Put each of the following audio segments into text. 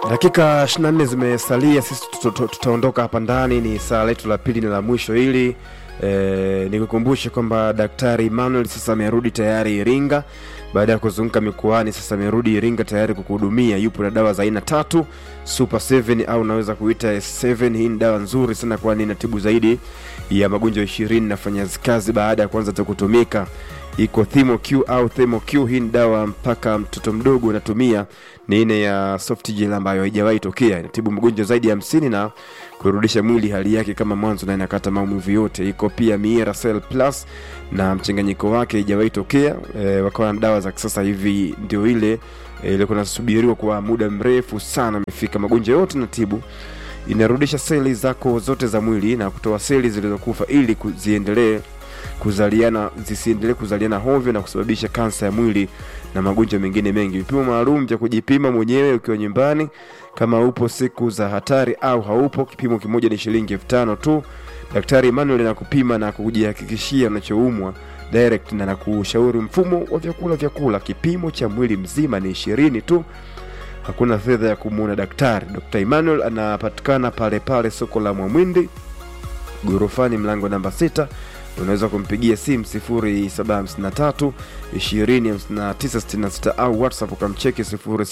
dakika 24 zimesalia sisi tuto- tuto- tutaondoka hapa ndani ni saa letu la pili na la mwisho hili e, nikukumbushe kwamba daktari emmanuel sasa amerudi tayari iringa baada ya kuzunguka mikoani sasa amerudi iringa tayari kukuhudumia yupo na dawa za aina tatu super 7 au unaweza kuita s7 hii ni dawa nzuri sana kwani inatibu zaidi ya magonjwa ishirini nafanya kazi baada ya kuanza tu kutumika iko ThermoQ au ThermoQ. Hii ni dawa mpaka mtoto mdogo anatumia, ni aina ya soft gel ambayo haijawahi tokea, inatibu magonjwa zaidi ya hamsini na kurudisha mwili hali yake kama mwanzo na inakata maumivu yote. Iko pia Miera Cell Plus na mchanganyiko wake haijawahi tokea. E, wakawa na dawa za kisasa hivi, ndio ile e, ilikuwa nasubiriwa kwa muda mrefu sana, imefika. Magonjwa yote natibu inarudisha seli zako zote za mwili na kutoa seli zilizokufa ili ku- ziendelee kuzaliana zisiendelee kuzaliana hovyo na kusababisha kansa ya mwili na magonjwa mengine mengi. Vipimo maalum vya kujipima mwenyewe ukiwa nyumbani, kama upo siku za hatari au haupo. Kipimo kimoja ni shilingi elfu tano tu. Daktari Emmanuel anakupima na kujihakikishia unachoumwa direct na nakushauri mfumo wa vyakula vyakula. Kipimo cha mwili mzima ni ishirini tu hakuna fedha ya kumwona daktari. Dr. Emmanuel anapatikana pale pale soko la Mwamwindi ghorofani, mlango namba sita. Unaweza kumpigia simu 0753 205966 au WhatsApp ukamcheki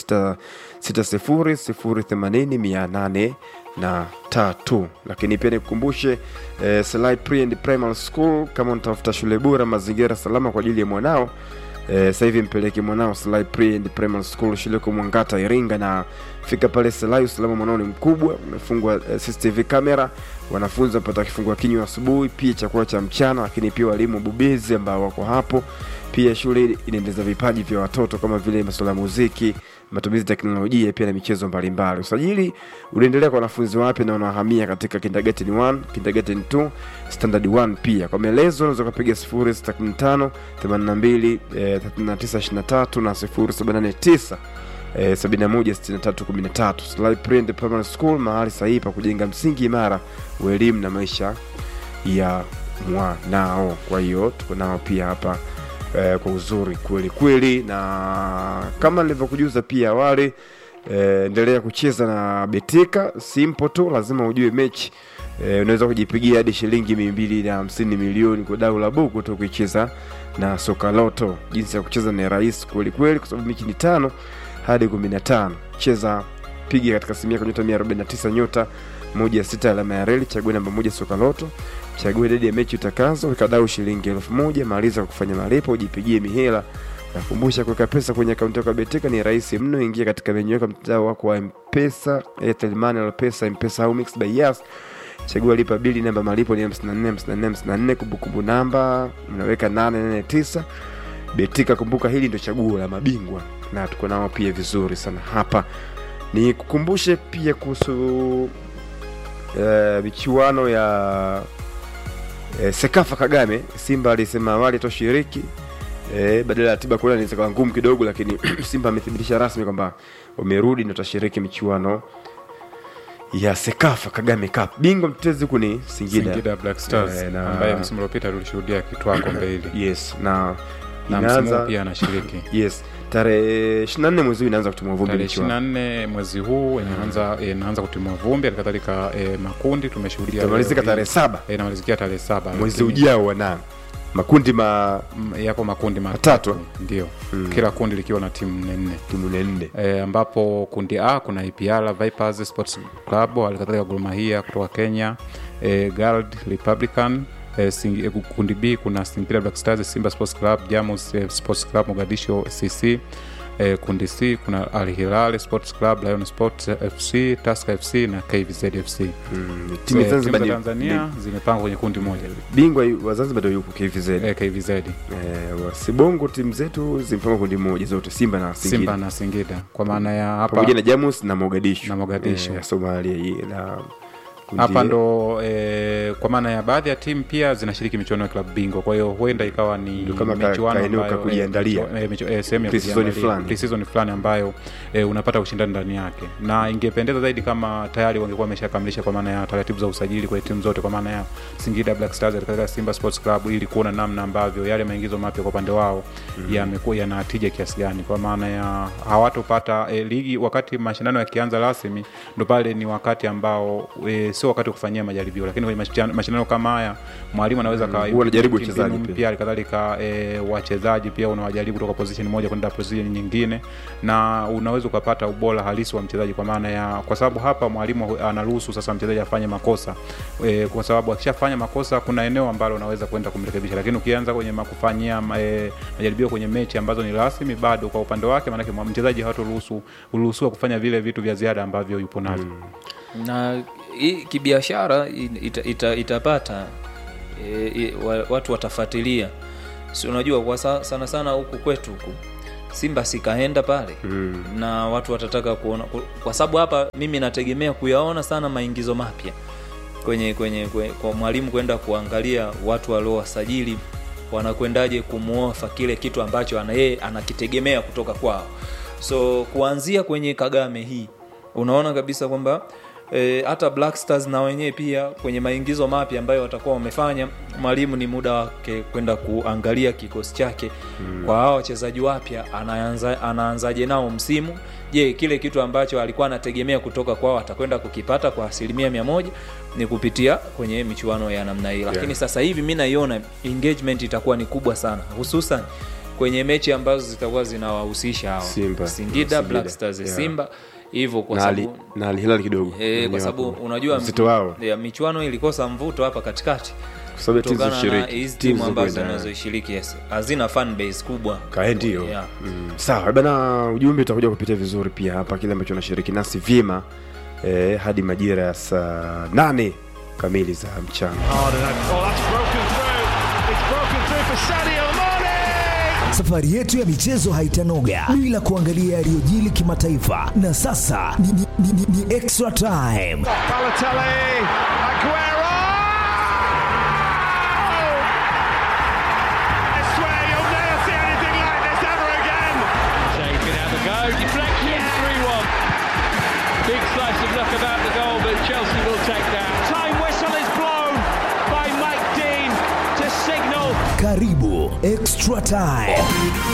0660 na tatu. Lakini pia nikukumbushe eh, Selai Pre and Primary School, kama unatafuta shule bora, mazingira salama kwa ajili ya mwanao Eh, sasa hivi mpeleke mwanao Selai Pre and Primary School shule kwa Mwangata Iringa, na fika pale Selai, usalama mwanao ni mkubwa, umefungwa eh, CCTV kamera, wanafunzi wapata kifungua kinywa asubuhi, pia chakula cha mchana, lakini pia walimu bobezi ambao wako hapo. Pia shule inaendeleza vipaji vya watoto kama vile masuala ya muziki, matumizi ya teknolojia, pia na michezo mbalimbali. Usajili unaendelea kwa wanafunzi wapya na wanahamia katika kindergarten 1, kindergarten 2, standard 1 pia. Kwa maelezo unaweza kupiga 0615 82 eh, 3923 na 0789 eh, 716313. Sly Print Primary School, mahali sahihi pa kujenga msingi imara wa elimu na maisha ya mwanao. Kwa hiyo tuko nao pia hapa eh, kwa uzuri kweli kweli, na kama nilivyokujuza pia awali eh, endelea kucheza na Betika. Simple tu, lazima ujue mechi eh, unaweza kujipigia hadi shilingi mia mbili na hamsini milioni kwa dau la buku tu kuicheza na soka loto. Jinsi ya kucheza ni rahisi kweli kweli, kwa sababu mechi ni tano hadi kumi na tano. Cheza piga katika simu yako nyota 149 nyota moja sita alama ya reli, chague namba moja soka loto, chague idadi ya mechi utakazo, weka dau shilingi elfu moja maliza kwa kufanya malipo, ujipigie mihela. Nakumbusha kuweka pesa kwenye akaunti yako ya Betika ni rahisi mno. Ingia katika menyu yako ya mtandao wako wa Mpesa, Airtel Money, Alpesa, Mpesa au Mixx by Yas. Chagua lipa bili, namba malipo ni 54 54 54, kumbukumbu namba unaweka 889. Betika, kumbuka hili ndio chaguo la mabingwa, na tuko nao pia vizuri sana hapa. Ni kukumbushe pia kuhusu eh, michuano ya eh, Sekafa Kagame. Simba alisema awali toshiriki eh, badala ya tiba kula inaweza kuwa ngumu kidogo, lakini Simba amethibitisha rasmi kwamba wamerudi na watashiriki michuano ya Sekafa Kagame Cup. Bingwa mtetezi huku ni Singida, Singida Black Stars Eh, na- ambaye msimu uliopita tulishuhudia kitwaa kombe hili yes, na na msimu inaanza huu pia anashiriki yes, tarehe 24 mwezi huu inaanza kutumwa vumbi tarehe michuano. 24 mwezi huu inaanza inaanza kutimua vumbi halikadhalika e, makundi tumeshuhudia Itamalizika leo hii. tarehe saba Eh, inamalizikia tarehe saba mwezi lakini, ujao wana makundi ma mm, yapo makundi Matatu. matatu ndio Mm. kila kundi likiwa na timu nne nne timu nne e, ambapo kundi A kuna IPR Vipers Sports Club halikadhalika Gor Mahia kutoka Kenya e, Guild Republican e, sing, e, kundi B kuna Singida Black Stars Simba Sports Club Jamus e, Sports Club Mogadisho CC e, kundi C kuna Al Hilal Sports Club Lion Sports FC Tusker FC na KVZ FC mm, timu e, ya timu Zanzibar za ni- Tanzania zimepangwa kwenye kundi moja ni- bingwa wa Zanzibar ndio yupo KVZ e, KVZ eh, wa Sibongo timu zetu zimepangwa kundi moja zote Simba na Singida Simba na Singida kwa maana ya hapa pamoja na Jamus na Mogadishu Na Mogadishu. eh, ya Somalia hii na Kundi hapa A. ndo e, kwa maana ya baadhi ya timu pia zinashiriki michuano ya klabu bingwa kwa hiyo huenda ikawa ni Ndio kama ka- michuano kainuka ambayo, kujiandalia. eh, michu- eh, sehemu ya Pre-season kujiandalia. fulani. Pre-season fulani ambayo e, unapata ushindani ndani yake na ingependeza zaidi kama tayari wangekuwa wameshakamilisha kwa maana ya taratibu za usajili kwenye timu zote kwa maana ya Singida Black Stars katika Simba Sports Club ili kuona namna ambavyo yale maingizo mapya kwa upande wao yamekuwa yana tija kiasi gani kwa maana ya hawatopata e, ligi wakati mashindano yakianza rasmi ndo pale ni wakati ambao e, sio wakati wa kufanyia majaribio lakini kwenye mashindano- mashindano kama haya mwalimu anaweza Mm, ka- huwa anajaribu mbinu wachezaji pia. mpya halikadhalika e, wachezaji pia unawajaribu kutoka position moja kwenda position nyingine na unaweza ukapata ubora halisi wa mchezaji kwa maana ya kwa sababu hapa mwalimu hu- anaruhusu sasa mchezaji afanye makosa e, kwa sababu akishafanya makosa kuna eneo ambalo unaweza kwenda kumrekebisha lakini ukianza kwenye makufanyia e, majaribio kwenye mechi ambazo ni rasmi bado kwa upande wake maanake mwa- mchezaji hataruhusu uruhusiwa kufanya vile vitu vya ziada ambavyo yupo navyo na hii kibiashara ita, ita, itapata e, e, wa- watu watafuatilia si unajua kwa sa, sana sana huku kwetu huku simba sikaenda pale Mm. na watu watataka kuona ku- kwa sababu hapa mimi nategemea kuyaona sana maingizo mapya kwenye kwenye, kwenye kwa mwalimu kwenda kuangalia watu waliowasajili wanakwendaje kumuofa kile kitu ambacho ana yeye anakitegemea kutoka kwao so kuanzia kwenye kagame hii unaona kabisa kwamba e, hata black stars na wenyewe pia kwenye maingizo mapya ambayo watakuwa wamefanya mwalimu ni muda wake kwenda kuangalia kikosi chake mm. kwa hao wachezaji wapya anaanza, anaanzaje nao msimu je kile kitu ambacho alikuwa anategemea kutoka kwao atakwenda kukipata kwa asilimia mia moja ni kupitia kwenye michuano ya namna hii lakini Yeah. sasa hivi mi naiona engagement itakuwa ni kubwa sana hususan kwenye mechi ambazo zitakuwa zinawahusisha hawa Simba. singida, Singida. black stars Yeah. simba hivyo kwa na Ali- sababu na Al Hilal kidogo e, Wenyewe kwa sababu hapo. unajua uzito wao ya, michuano ilikosa mvuto hapa katikati kwa sababu ya timu kutokana na zishiriki hizi timu timu ambazo zinazokwenda. zinazoishiriki yes. hazina fan base kubwa kae ndio Yeah. mm. sawa bana ujumbe utakuja kupitia vizuri pia hapa kile ambacho unashiriki nasi vyema eh, hadi majira ya saa nane kamili za mchana hard and oh that's broken through it's broken through for Sadio Mane Safari yetu ya michezo haitanoga bila kuangalia yaliyojili kimataifa, na sasa ni, ni, ni, ni, ni extra time. Balotelli Aguero I swear you'll never see anything like this ever again Shea can have a go. Deflection, 3 1. Big slice of luck about the goal, but Chelsea will take that. time whistle is blown by Mike Dean to signal Karibu extra time.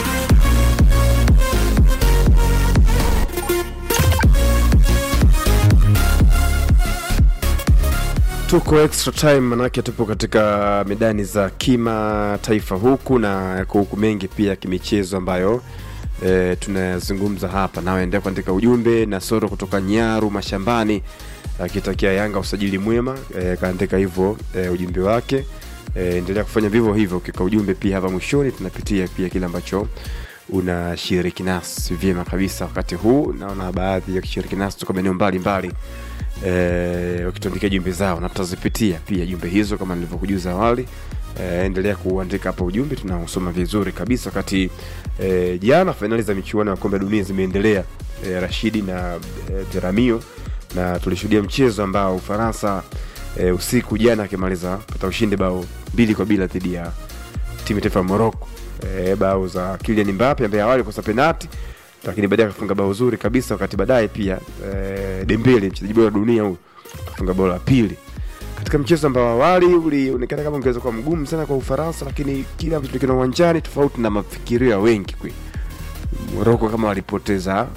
tuko extra time manake tupo katika medani za kimataifa huku na yako huku mengi pia ya kimichezo ambayo e, tunayazungumza hapa nawe endelea kuandika ujumbe na soro kutoka nyaru mashambani akitakia yanga usajili mwema e, kaandika hivyo e, ujumbe wake e, endelea kufanya vivyo hivyo ukika ujumbe pia hapa mwishoni tunapitia pia kile ambacho unashiriki nasi vyema kabisa wakati huu naona baadhi ya kishiriki nasi toka maeneo mbalimbali eh, wakituandikia jumbe zao na tutazipitia pia jumbe hizo kama nilivyokujuza awali eh, endelea kuandika hapa ujumbe tunausoma vizuri kabisa wakati eh, jana fainali za michuano ya kombe la dunia zimeendelea eh, rashidi na eh, jeramio na tulishuhudia mchezo ambao ufaransa eh, usiku jana akimaliza pata ushindi bao mbili kwa bila dhidi ya timu ya taifa ya morocco e, bao za Kylian Mbappe ambaye awali kosa penati lakini baadaye akafunga bao zuri kabisa wakati baadaye pia e, Dembele mchezaji bora wa dunia huyu akafunga bao la pili katika mchezo ambao awali ulionekana kama ungeweza kuwa mgumu sana kwa Ufaransa, lakini kile ambacho tulikiona uwanjani tofauti na mafikirio ya wengi kweli. Moroko kama walipoteza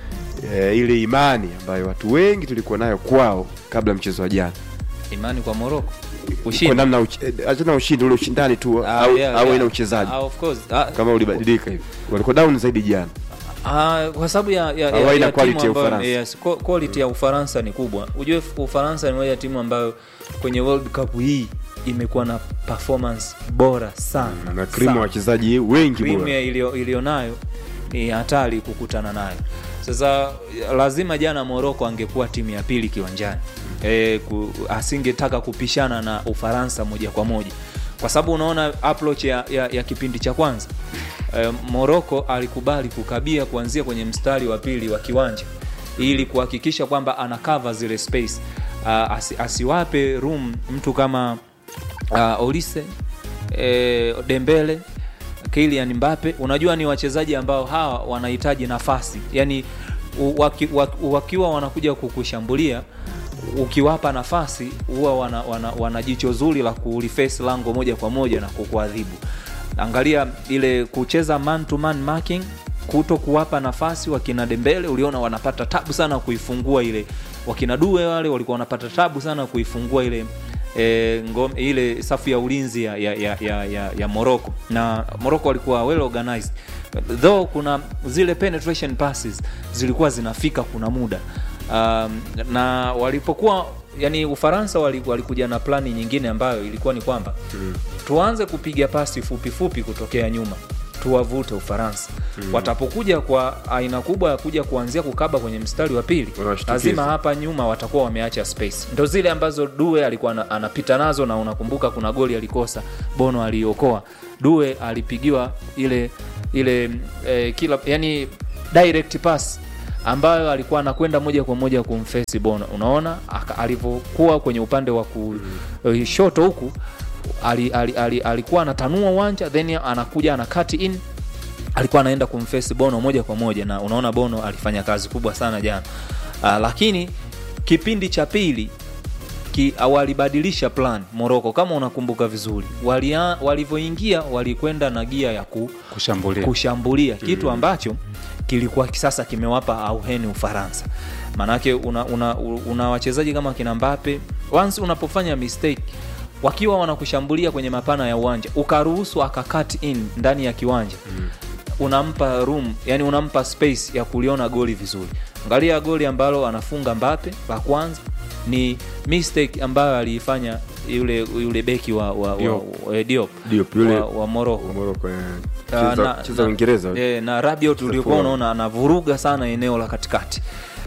e, ile imani ambayo watu wengi tulikuwa nayo kwao kabla ya mchezo wa jana imani kwa moroko kwa ushindi namna uch- eh, achana na ushindi ule ushindani tu Ah, au, yeah, au yeah. ina uchezaji Ah, of course. Ah, kama ulibadilika hivi walikuwa down zaidi jana Ah, kwa sababu ya, ya, Au ya, haina ya quality timu ya ambayo, Ufaransa. yes, qu- quality ya Ufaransa ni kubwa. Ujue Ufaransa ni moja ya timu ambayo kwenye World Cup hii imekuwa na performance bora sana na krimu sana. wachezaji wengi bora Premier iliyo iliyo nayo ni hatari kukutana nayo. Sasa lazima jana Morocco angekuwa timu ya pili kiwanjani e, ku, asingetaka kupishana na Ufaransa moja kwa moja, kwa sababu unaona approach ya, ya, ya kipindi cha kwanza e, Morocco alikubali kukabia kuanzia kwenye mstari wa pili wa kiwanja ili kuhakikisha kwamba ana cover zile space uh, asi, asiwape room mtu kama uh, Olise eh, Dembele Kylian Mbappe unajua ni wachezaji ambao hawa wanahitaji nafasi yani u- waki, waki, wakiwa wanakuja kukushambulia ukiwapa nafasi huwa wana, wana, wana jicho zuri la kulifesi lango moja kwa moja na kukuadhibu angalia ile kucheza man to man marking kuto kuwapa nafasi wakina dembele uliona wanapata tabu sana kuifungua ile wakina due wale walikuwa wanapata tabu sana kuifungua ile e, ngom, ile safu ya ulinzi ya, ya, ya, ya, ya, ya morocco na morocco walikuwa well organized though kuna zile penetration passes zilikuwa zinafika kuna muda um, na walipokuwa yani ufaransa wali- walikuja na plani nyingine ambayo ilikuwa ni kwamba mm. tuanze kupiga pasi fupi fupi kutokea nyuma tuwavute ufaransa mm. watapokuja kwa aina kubwa ya kuja kuanzia kukaba kwenye mstari wa pili Wanawashtukiza. lazima hapa nyuma watakuwa wameacha space ndo zile ambazo due alikuwa ana- anapita nazo na unakumbuka kuna goli alikosa bono aliokoa due alipigiwa ile ile eh, kila yani direct pass ambayo alikuwa anakwenda moja kwa moja kumfesi bono unaona aka- alivyokuwa kwenye upande wa kushoto huku ali, ali, ali, alikuwa anatanua uwanja then anakuja ana cut in alikuwa anaenda kumfesi bono moja kwa moja na unaona bono alifanya kazi kubwa sana jana uh, lakini kipindi cha pili ki, walibadilisha plan moroko kama unakumbuka vizuri Walia- walivyoingia walikwenda na gia ya ku, kushambulia kushambulia kitu ambacho kilikuwa sasa kimewapa auheni ufaransa maanake una, una, una wachezaji kama kina mbape once unapofanya mistake wakiwa wanakushambulia kwenye mapana ya uwanja ukaruhusu akakat in ndani ya kiwanja mm. unampa room yani unampa space ya kuliona goli vizuri angalia goli ambalo anafunga mbape la kwanza ni mistake ambayo aliifanya yule yule beki wa, wa, wa, Diop. wa, Diop, Diop, yule- wa, wa Morocco Morocco, eh, Ah, cheza- na- cheza na- Uingereza eh, na Rabiot ulikuwa Safari. unaona anavuruga sana eneo la katikati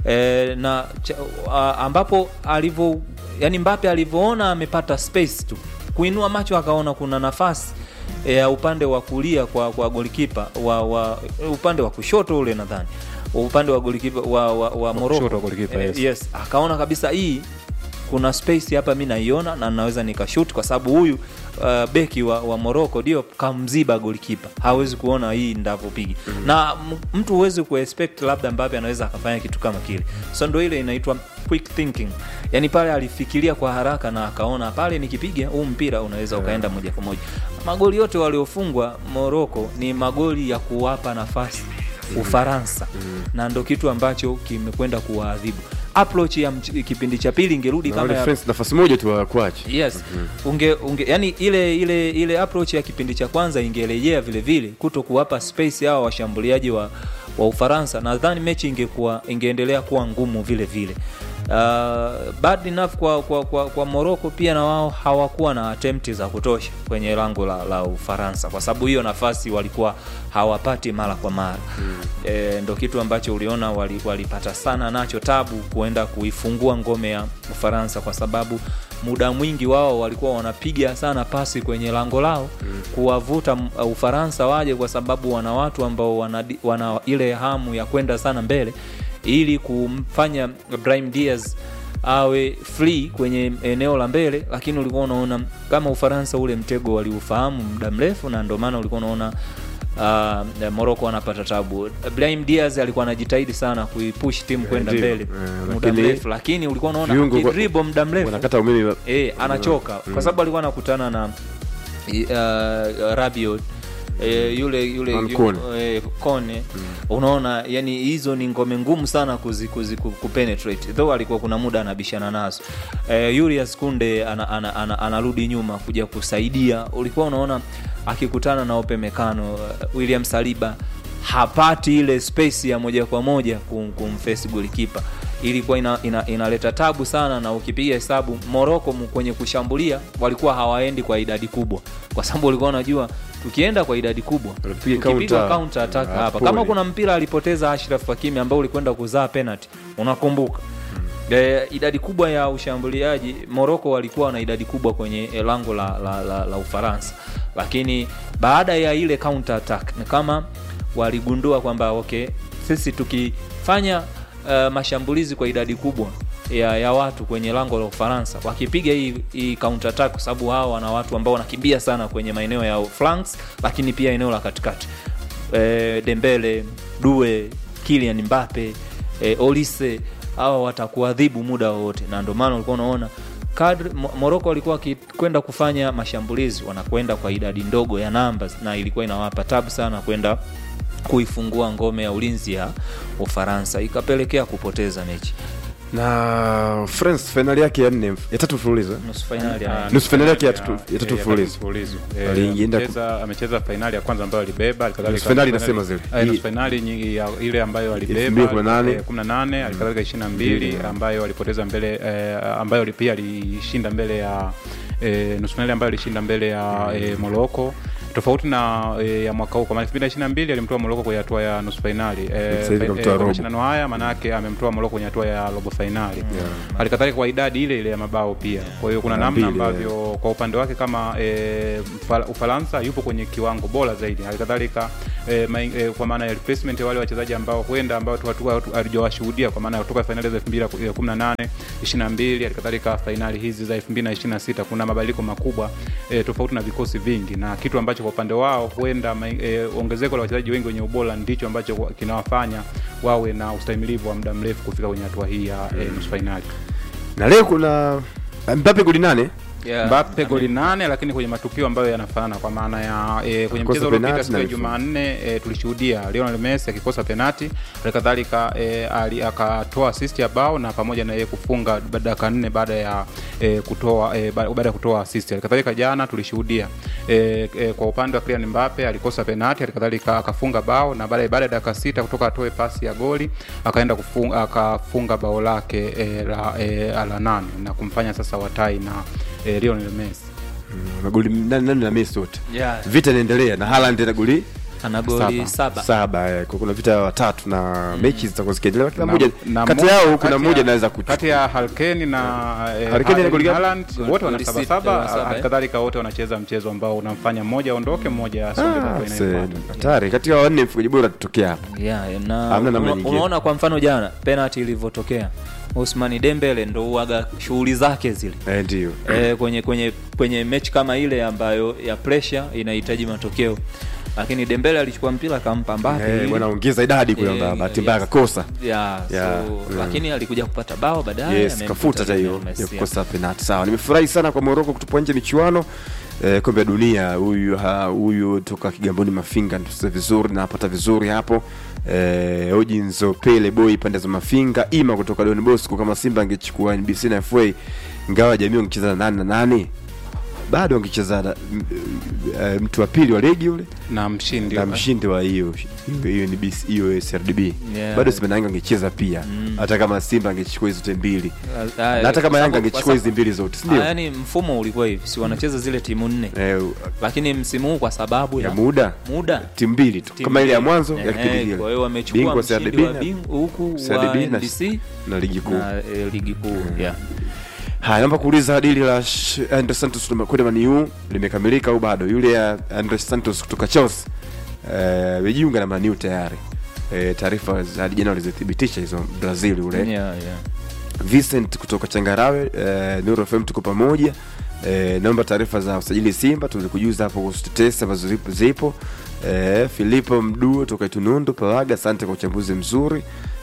e, na cha, a, ambapo alivyo yani Mbappe alivyoona amepata space tu kuinua macho akaona kuna nafasi eh, ya upande wa kulia kwa, kwa golikipa wa, wa upande wa kushoto ule nadhani upande wa golikipa wa, wa, wa kushoto Morocco wa golikipa, yes. yes akaona kabisa hii kuna space hapa mi naiona na naweza nikashut kwa sababu huyu uh, beki wa, wa morocco ndio kamziba golikipa hawezi kuona hii ndavyopiga mm-hmm. na m- mtu huwezi kuexpect labda mbape anaweza akafanya kitu kama kile so ndo ile inaitwa quick thinking yani pale alifikiria kwa haraka na akaona pale nikipiga huu mpira unaweza ukaenda moja kwa moja magoli yote waliofungwa morocco ni magoli ya kuwapa nafasi ufaransa na ndo kitu ambacho kimekwenda kuwaadhibu approach ya mch- kipindi cha pili ingerudi Na kama wale ya, France nafasi moja tu wakuache yes unge, unge yani ile ile ile approach ya kipindi cha kwanza ingerejea vile vile kuto kuwapa space hawa washambuliaji wa, wa ufaransa nadhani mechi ingekuwa ingeendelea kuwa ngumu vile vile Uh, bad enough kwa, kwa, kwa, kwa morocco pia na wao hawakuwa na attempt za kutosha kwenye lango la, la ufaransa kwa sababu hiyo nafasi walikuwa hawapati mara kwa mara mm. e, ndo kitu ambacho uliona wali- walipata sana nacho tabu kuenda kuifungua ngome ya ufaransa kwa sababu muda mwingi wao walikuwa wanapiga sana pasi kwenye lango lao mm. kuwavuta m- uh, ufaransa waje kwa sababu wana watu ambao wana, di- wana ile hamu ya kwenda sana mbele ili kumfanya Brahim Diaz awe free kwenye eneo la mbele lakini ulikuwa unaona kama ufaransa ule mtego waliufahamu muda mrefu na ndio maana ulikuwa unaona uh, moroko anapata tabu Brahim Diaz alikuwa anajitahidi sana kuipush timu kwenda ndio. mbele Eh, muda lakini mrefu lakini ulikuwa unaona viungo kwa- akidribble muda mrefu wanakata umeme e, anachoka mm. kwa sababu alikuwa anakutana na uh, Rabiot E, yule yule Man yu- Kone. e, kone unaona yani hizo ni ngome ngumu sana kuzi, kuzi, ku- kupenetrate though alikuwa kuna muda anabishana nazo e, Julius Kunde anarudi ana, ana, ana, anarudi nyuma kuja kusaidia ulikuwa unaona akikutana na Upamecano uh, William Saliba hapati ile space ya moja kwa moja kum, kumface golikipa ilikuwa ina, ina, inaleta tabu sana na ukipiga hesabu moroko kwenye kushambulia walikuwa hawaendi kwa idadi kubwa kwa sababu walikuwa wanajua tukienda kwa idadi kubwa Tukipiga tukipigwa counter, counter attack ah, hapa pole. kama kuna mpira alipoteza Ashraf Hakimi ambao ulikwenda kuzaa penalty unakumbuka E, idadi kubwa ya ushambuliaji moroko walikuwa na idadi kubwa kwenye eh, lango la, la, la, la ufaransa lakini baada ya ile counter attack ni kama waligundua kwamba okay sisi tukifanya uh, mashambulizi kwa idadi kubwa ya, ya watu kwenye lango la Ufaransa wakipiga hii, hii counter attack, kwa sababu hao wana watu ambao wanakimbia sana kwenye maeneo ya flanks, lakini pia eneo la katikati e, Dembele, Due, Kylian Mbappe e, Olise hawa watakuadhibu muda wowote, na ndio maana ulikuwa unaona kadri Mo- Morocco walikuwa wakikwenda kufanya mashambulizi wanakwenda kwa idadi ndogo ya numbers, na ilikuwa inawapa tabu sana kwenda kuifungua ngome ya ulinzi ya Ufaransa, ikapelekea kupoteza mechi na France fainali yake ya nne ya tatu mfululizo eh? nusu fainali ya Nusu fainali yake ya tatu- ya ya tatu ya mfululizo. mfululizo. Eh, Alienda amecheza- amecheza fainali ya kwanza ambayo alibeba alikadhalika Nusu fainali fainali- nasema zile. eh, nusu Hii- fainali nyingi ya ile ambayo 2018. alibeba eh, 18 alikadhalika 22 ambayo alipoteza mbele eh, ambayo pia alishinda mbele ya eh, nusu fainali ambayo alishinda mbele ya eh, Morocco tofauti na e, ya mwaka huu kwa maana 2022 alimtoa Morocco kwenye hatua ya nusu fainali e, Sasa hivi kamtoa robo. mashindano haya manake amemtoa Morocco kwenye hatua ya robo fainali halikadhalika kwa idadi ile ile ya mabao pia kwa hiyo kuna Na namna mbili, ambavyo kwa upande wake kama e, Ufaransa yupo kwenye kiwango bora zaidi halikadhalika e, mai- e, kwa maana ya replacement ya wale wachezaji ambao huenda ambao tu- tu- hatujawashuhudia kwa maana ya kutoka fainali za 2018 22 halikadhalika fainali hizi za 2026 kuna mabadiliko makubwa e, tofauti na vikosi vingi na kitu ambacho kwa upande wao huenda mai- e, ongezeko la wachezaji wengi wenye ubora ndicho ambacho kwa- kinawafanya wawe na ustahimilivu wa muda mrefu kufika kwenye hatua hii ya e, nusu fainali na leo kuna Mbappe goli nane Yeah. Mbappe goli nane lakini kwenye matukio ambayo yanafanana kwa maana ya e, kwenye Kosa mchezo uliopita penalti siku ya na alifunga. Jumanne e, tulishuhudia Lionel Messi akikosa penati halikadhalika e, ali- akatoa assist ya bao na pamoja na yeye kufunga dakika nne baada ya e, kutoa e, ba- baada ya kutoa assist halikadhalika jana tulishuhudia e, e, kwa upande wa Kylian Mbappe alikosa penati halikadhalika akafunga bao na baada baada ya dakika sita kutoka atoe pasi ya goli akaenda kufunga, akafunga bao lake e, la, e, la nane na kumfanya sasa watai na e, Lionel Messi magoli nane nane na Messi wote Yeah. vita inaendelea na Haaland na goli ana goli saba, saba eh, kwa kuna vita ya watatu na mechi zitakuwa zikiendelea kila Na- mmoja na kati mo- yao kati kuna ya- mmoja anaweza kati kuchukua ya Harkeni na eh, Harry Kane ana goli gapi? Haaland, Goli- wote wana goli saba sita, saba wana saba, eh. halikadhalika wote wanacheza mchezo ambao unamfanya mmoja aondoke mmoja asonge Ah, hatua se- inayofuata hatari katika wanne mfungaji bora tutokea hapa yeah, na Hamna namna una- nyingine. unaona kwa mfano jana penalty ilivyotokea Ousmane Dembele ndo uaga shughuli zake zile eh, ndio e, kwenye kwenye kwenye mechi kama ile ambayo ya pressure inahitaji matokeo lakini Dembele alichukua mpira akampa Mbappe eh, ili- bwana ongeza idadi kule Eh, yeah, bahati mbaya yes. akakosa yeah, Yeah, so, mm. lakini alikuja kupata bao baadaye yes amemkuta kafuta hata hiyo Lionel Messi, ya yeah. kukosa penalti sawa nimefurahi sana kwa Morocco kutupwa nje michuano eh, kombe la dunia huyu ha- huyu toka Kigamboni Mafinga tusize vizuri na apata vizuri hapo eh, Ojinzo Pele boy pande za Mafinga ima kutoka Don Bosco kama Simba angechukua NBC na FA ingawa jamii wangecheza na nane na nane bado wangecheza na m- eh, mtu wa pili wa ligi yule na mshindi na wa- mshindi wa hiyo hiyo NBC hiyo SRDB Yeah. bado Simba na Yanga angecheza pia hata kama Simba angechukua hizo zote mbili Ah, na hata kwa kama Yanga sababu- angechukua kwa hizi sababu- mbili zote si Ah, ndio? yaani mfumo ulikuwa hivi si wanacheza zile timu nne Eh, lakini msimu huu kwa sababu ya ya muda muda timu mbili tu timu kama ile ya mbili. mwanzo ya Eh, kipindi kile kwa hiyo wamechukua Bingwa mshindi CRDB wa na- bing- huku wa CRDB na- NBC na ligi kuu na eh, ligi kuu yeah. haya naomba kuuliza dili la Sh- Andre Santos kwenda Maniu limekamilika au bado yule ya Andre Santos kutoka Chelsea eh, amejiunga na Maniu tayari eh, taarifa za hadi jana walizithibitisha hizo Brazil yule Yeah, yeah. Vincent kutoka Changarawe eh, Nuru FM tuko pamoja eh, naomba taarifa za usajili Simba tulikujuza hapo kuhusu tetesi ambazo zipo, zipo. Eh, Filipo Mduo toka Itunundu Pawaga, asante kwa uchambuzi mzuri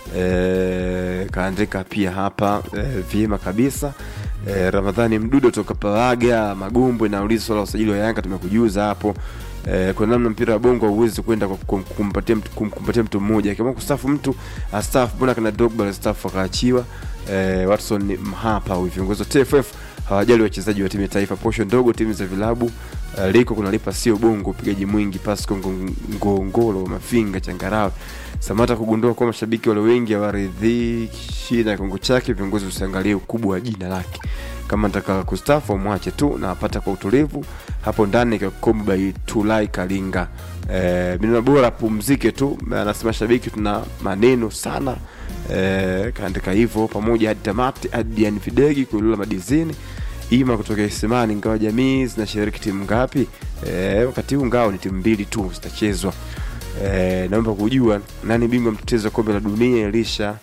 eh, kaandika pia hapa eh, vyema kabisa eh, Ramadhani Mdudo toka Pawaga Magumbwe, nauliza swala la usajili wa Yanga tumekujuza hapo eh, kuna namna mpira wa bongo hauwezi kwenda kwa kum- kumpatia mtu, kum- kumpatia mtu mmoja akiamua kustafu mtu astafu mbona kana Drogba alistafu akaachiwa eh, Watson Mhapa huyu viongozi wa TFF hawajali wachezaji wa timu ya taifa posho ndogo timu za vilabu uh, liko kunalipa sio bongo upigaji mwingi Pasco Ngo- ngongolo mafinga changarawe samata kugundua kuwa mashabiki wale wengi hawaridhishi na kiwango chake viongozi usiangalie ukubwa wa jina lake kama nataka kustafu amwache tu na apata kwa utulivu hapo ndani kakomba tulai kalinga eh, mineno bora pumzike tu anasema shabiki tuna maneno sana eh, kaandika hivyo pamoja hadi tamati hadi yani fidegi kulula madizini ima kutoka isimani ingawa jamii zinashiriki timu ngapi eh, wakati huu ngao ni timu mbili tu zitachezwa eh, naomba kujua nani bingwa mtetezi wa kombe la dunia elisha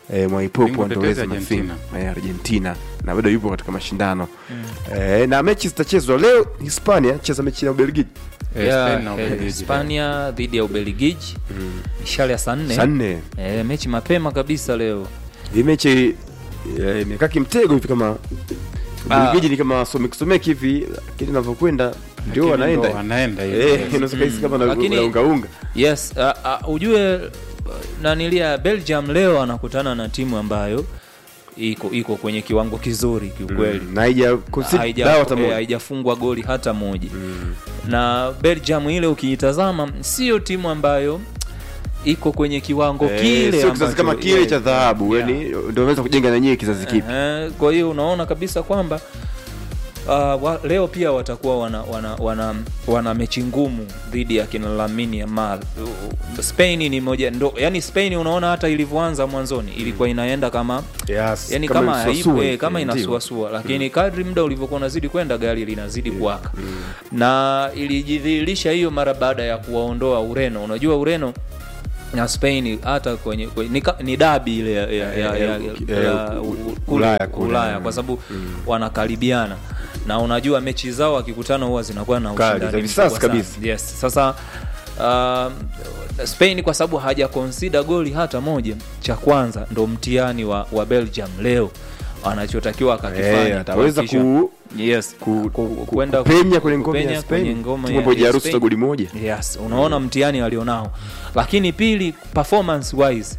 eh, mwaipopo Bingwa andolezi tetezi mafinga eh, argentina na bado yupo katika mashindano eh, na mechi zitachezwa leo hispania cheza mechi na ubelgiji Eh, Ya, Spain na eh, Ubelgiji. hispania dhidi ya ubelgiji mishale ya saa nne saa nne Eh, mechi mapema kabisa leo hii mechi eh, imekaa kimtego hivi kama ubelgiji ni kama somekisomeki hivi lakini inavyokwenda ndio Lakini wanaenda ndo wanaenda hivi. Eh, unaweza kahisi kama na- Lakini- na ungaunga yes uh, uh, ujue uh, nanilia belgium leo anakutana na timu ambayo iko iko kwenye kiwango kizuri kiukweli Mm, na haija concede Haija- dawa hata eh, moja. haijafungwa goli hata moja na belgium ile ukiitazama sio timu ambayo iko kwenye kiwango Eh, kile sio kizazi ambacho- kama kile yeah, cha dhahabu yeah. yani ndio wameweza kujenga na nyie kizazi kipi Ehe, kwa hiyo unaona kabisa kwamba uh, wa, leo pia watakuwa wana, wana, wana, wana mechi ngumu dhidi ya kina Lamine Yamal. Uh, Spain ni moja ndo, yani Spain unaona hata ilivyoanza mwanzoni ilikuwa inaenda kama yes, yani kama msuasua haipo hivi, eh, kama ndio. inasuasua lakini kadri muda ulivyokuwa unazidi kwenda gari linazidi kuwaka na ilijidhihirisha hiyo mara baada ya kuwaondoa Ureno. Unajua Ureno na Spain hata kwenye, kwenye ni, ka- ni dabi ile ya, ya, ya, ya, Eh, ya, u- u- u- kule, Ulaya kule. Ulaya kwa sababu wanakaribiana na unajua mechi zao wakikutana huwa zinakuwa na Kali, ushindani za visasi mkubwa sana. kabisa. Yes. Sasa uh, Spain kwa sababu haja consider goli hata moja, cha kwanza ndo mtihani wa, wa Belgium leo anachotakiwa akakifanya Eh, ataweza kuhakikisha- ku yes, ku- ku- ku- kwenda kupenya kwenye ngome kupenya ya kwenye Spain ngome timu ya- ambayo ya haijaruhusu Spain. goli moja yes unaona mtihani walionao lakini pili performance wise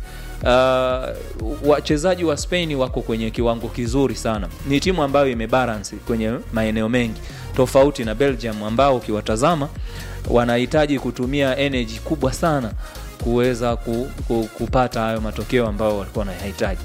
uh, wachezaji wa spain wako kwenye kiwango kizuri sana ni timu ambayo imebalance kwenye maeneo mengi tofauti na belgium ambao ukiwatazama wanahitaji kutumia energy kubwa sana kuweza ku, ku, kupata hayo matokeo ambayo walikuwa wanayahitaji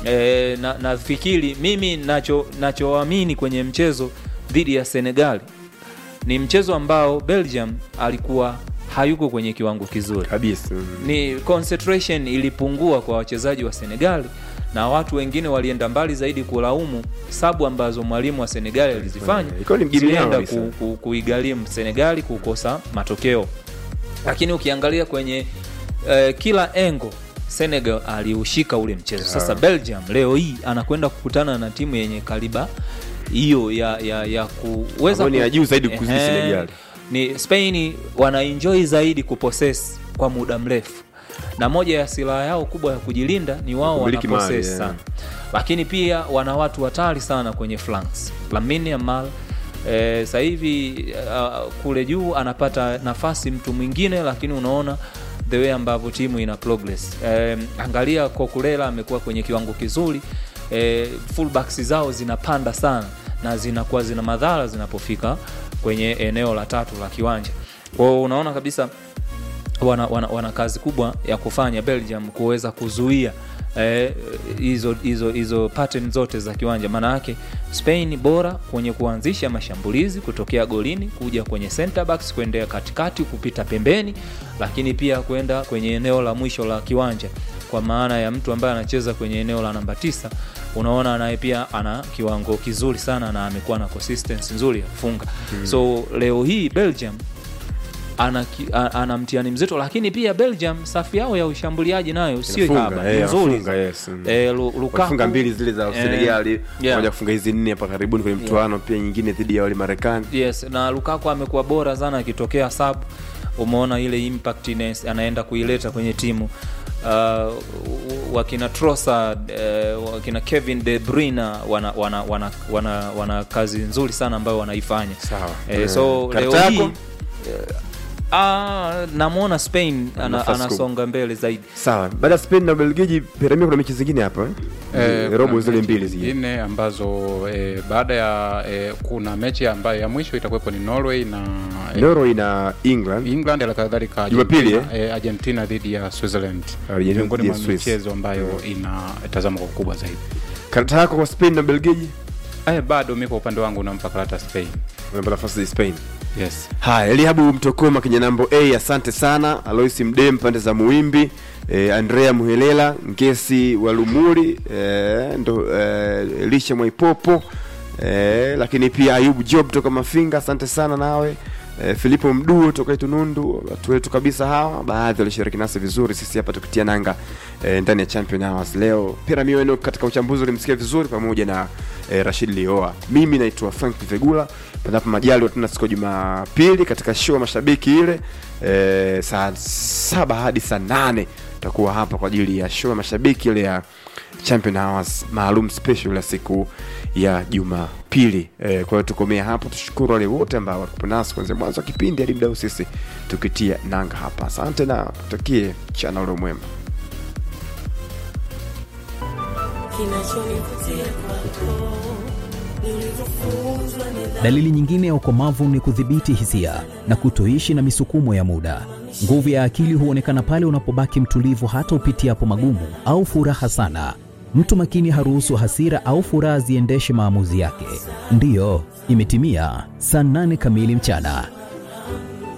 e, na nafikiri mimi nacho nachoamini kwenye mchezo dhidi ya senegali ni mchezo ambao belgium alikuwa hayuko kwenye kiwango kizuri kabisa mm. ni concentration ilipungua kwa wachezaji wa senegali na watu wengine walienda mbali zaidi kulaumu sabu ambazo mwalimu wa senegali alizifanya Eh, ilikuwa ni mjibu yao zilienda kabisa. ku, ku, kuigharimu senegali kukosa matokeo lakini ukiangalia kwenye uh, kila engo senegal aliushika ule mchezo sasa belgium leo hii anakwenda kukutana na timu yenye kaliba hiyo ya, ya, ya kuweza Ambayo ni ya juu zaidi kuzidi Ehe. Senegal. ni spain wanaenjoy zaidi kuposes kwa muda mrefu na moja ya silaha yao kubwa ya kujilinda ni wao Kumiliki mali, wanaposes yeah. sana lakini pia wana watu hatari sana kwenye flanks lamine yamal eh, sasa hivi uh, kule juu anapata nafasi mtu mwingine lakini unaona the way ambavyo timu ina progress eh, angalia kokulela amekuwa kwenye kiwango kizuri eh, fullbacks zao zinapanda sana na zinakuwa zina madhara zinapofika kwenye eneo la tatu la kiwanja kwao unaona kabisa wana, wana, wana kazi kubwa ya kufanya belgium kuweza kuzuia eh, hizo hizo hizo pattern zote za kiwanja maana yake spain bora kwenye kuanzisha mashambulizi kutokea golini kuja kwenye center backs kuendea katikati kupita pembeni lakini pia kwenda kwenye eneo la mwisho la kiwanja kwa maana ya mtu ambaye anacheza kwenye eneo la namba tisa unaona naye pia ana kiwango kizuri sana na amekuwa na consistency nzuri ya kufunga hmm. so leo hii belgium ana, ki- a- ana mtihani mzito lakini pia belgium safu yao ya ushambuliaji nayo sio Inafunga, haba eh, ni nzuri inafunga, yes, mm. eh, Lu- Lukaku- wafunga mbili zile za Eh, senegali yeah. moja kufunga hizi nne hapa karibuni kwenye mtuano pia nyingine dhidi ya wale marekani yes na lukaku amekuwa bora sana akitokea sub umeona ile impact ines- anaenda kuileta kwenye timu uh, wakina trosa uh, wakina kevin de bruyne wana, wana, wana, wana, wana kazi nzuri sana ambayo wanaifanya Sawa. eh, Eh, so karata leo hii yako? Ah, namwona spain ana, Nafasi anasonga mbele zaidi sawa baada ya spain na belgiji piramia kuna mechi zingine hapa eh? Eh, robo kuna zile mechi mbili zingine zingine ambazo eh, baada ya eh, kuna mechi ambayo ya mwisho itakuwepo ni norway na eh, norway na england england halikadhalika Jumapili, Argentina, eh, argentina dhidi ya switzerland Argentina miongoni dhidi ya mwa Swiss. michezo ambayo inatazama kwa ukubwa zaidi karata yako kwa spain na belgiji eh, bado mi kwa upande wangu nampa karata spain unapata nafasi ya spain yes haya elihabu mtokoma kwenye nambo a asante sana aloisi mdem pande za muimbi eh, andrea muhelela ngesi walumuri eh, ndo eh, lisha mwaipopo eh, lakini pia ayubu job toka mafinga asante sana nawe E, Filipo Mduo toka Itunundu, watu wetu kabisa hawa, baadhi walishiriki nasi vizuri, sisi hapa tukitia nanga e, ndani ya Champion Hours leo. Pira Miweno katika uchambuzi ulimsikia vizuri, pamoja na e, Rashid Lioa. Mimi naitwa Frank Vegula, panapo majali tena siku ya Jumapili katika show ya mashabiki ile e, saa saba hadi saa nane tutakuwa hapa kwa ajili ya show ya mashabiki ile ya Champion Hours maalum special ya siku ya Jumapili. E, kwa hiyo tukomea hapo, tushukuru wale wote ambao walikuwa nasi kuanzia mwanzo wa kipindi hadi mdau sisi tukitia nanga hapa. Asante na tutakie mchana ule mwema. Dalili nyingine ya ukomavu ni kudhibiti hisia na kutoishi na misukumo ya muda. Nguvu ya akili huonekana pale unapobaki mtulivu hata upitiapo magumu au furaha sana. Mtu makini haruhusu hasira au furaha ziendeshe maamuzi yake. Ndiyo, imetimia saa nane kamili mchana.